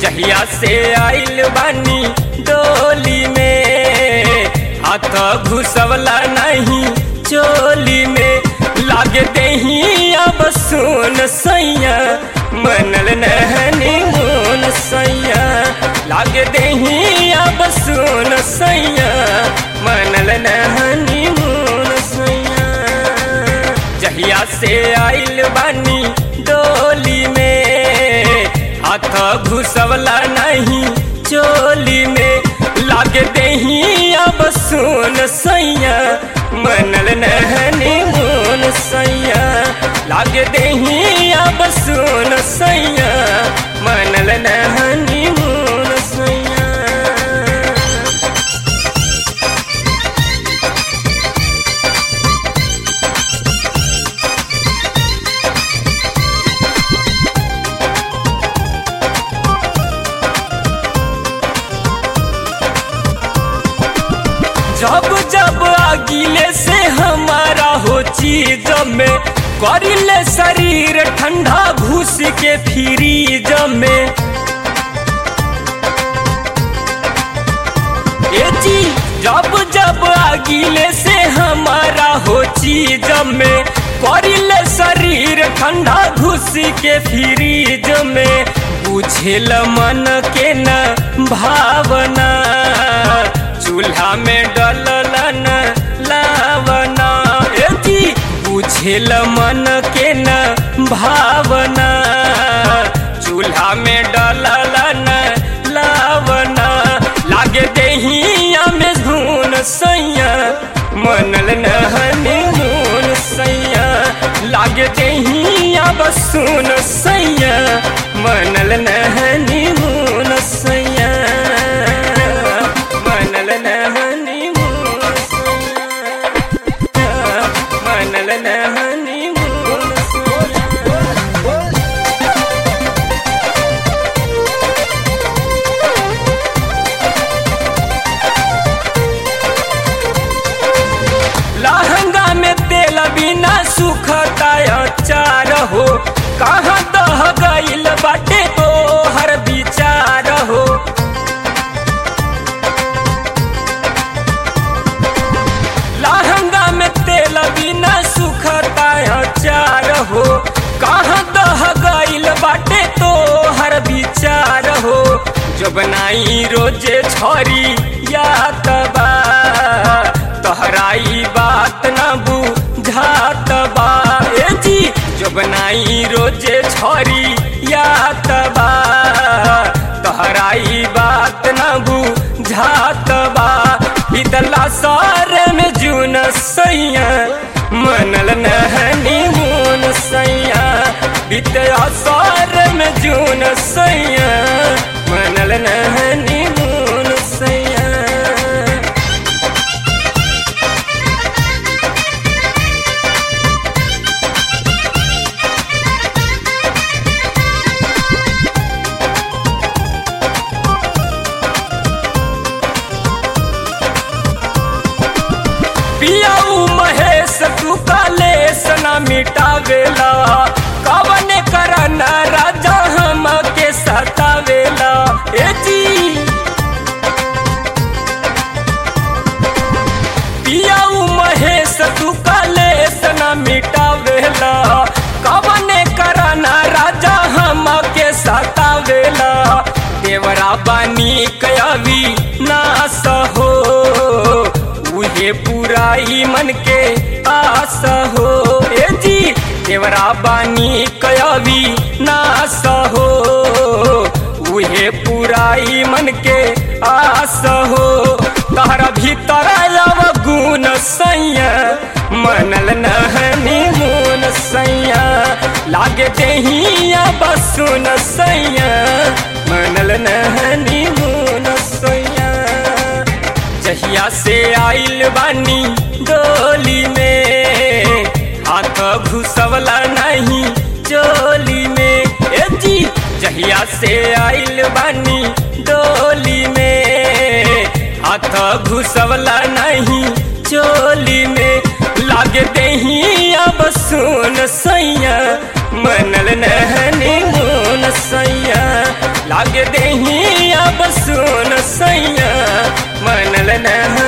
जहिया से आइल बानी डोली में हाथ घुसवला नहीं चोली में लागे दही अब सुन सैया मनल नहनी मुन सैया लागे दही अब सुन सैया मनल नहनी मुन सैया जहिया से आइल बानी डोली में हाथ घुसवला नहीं चोली में लागे दही अब सुन सैया मनल नहनी मुन सैया लागे दही अब सुन सैया मनल नहनी मुन सैया जब जब आगिले से हमारा हो चीज में करिले शरीर ठंडा घुस के फ्रीज में ए जी जब जब आगिले से हमारा हो चीज में करिले शरीर ठंडा घुस के फ्रीज में बुझेल मन के न भावना चूल्हा में डलन लावना ए जी बुझेल मन के न भावना चूल्हा में डलन लावना लागे दहिया में धुन सैया मनल नहनी मुन सैया लागे दहिया बसुन सैया मनल नहनी मुन सैया मनल नहनी मुन सैया मनल नहनी मुन सैया लहंगा में तेल बिना सुखता अचार हो कहाँ दह गईल बाटे तो हर विचार हो लहंगा में तेल बिना सुखता अचार हो कहाँ दह गईल बाटे तो हर विचार हो जो बनाई रोजे छोरी या तबा तोहराई बात न बुझात बा ए जी जो बनाई रोजे छोरी या तबा तोहराई बात न बुझात बा इतला सार में जून सैया मनल नहनी मुन सैया बितया सार में जून सैया मनल नहनी मुन सैया पियाऊ महेश तू काले सना मिटावेला कवन करन राजा हम के सतावेला ए जी पियाऊ महेश तू काले सना मिटावेला कवन करन राजा हम के सतावेला देवरा बानी कयावी नास हो उहे पुराई मन के आस हो ए जी देवरा बानी कयावी नास हो उहे पुराई मन के आस हो तहरा भीतर लव गुण सैया मनल नहनी मुन सैया लागे दहिया बसुन सैया मनल नहनी मुन सैया जहिया से आइल बानी डोली में हाथ घुसवला नहीं चोली में ए जी जहिया से आइल बानी डोली में हाथ घुसवला नहीं चोली में लागे दही अब सुन सैया मनल नहनी मुन सैया लागे दही सैया मनल न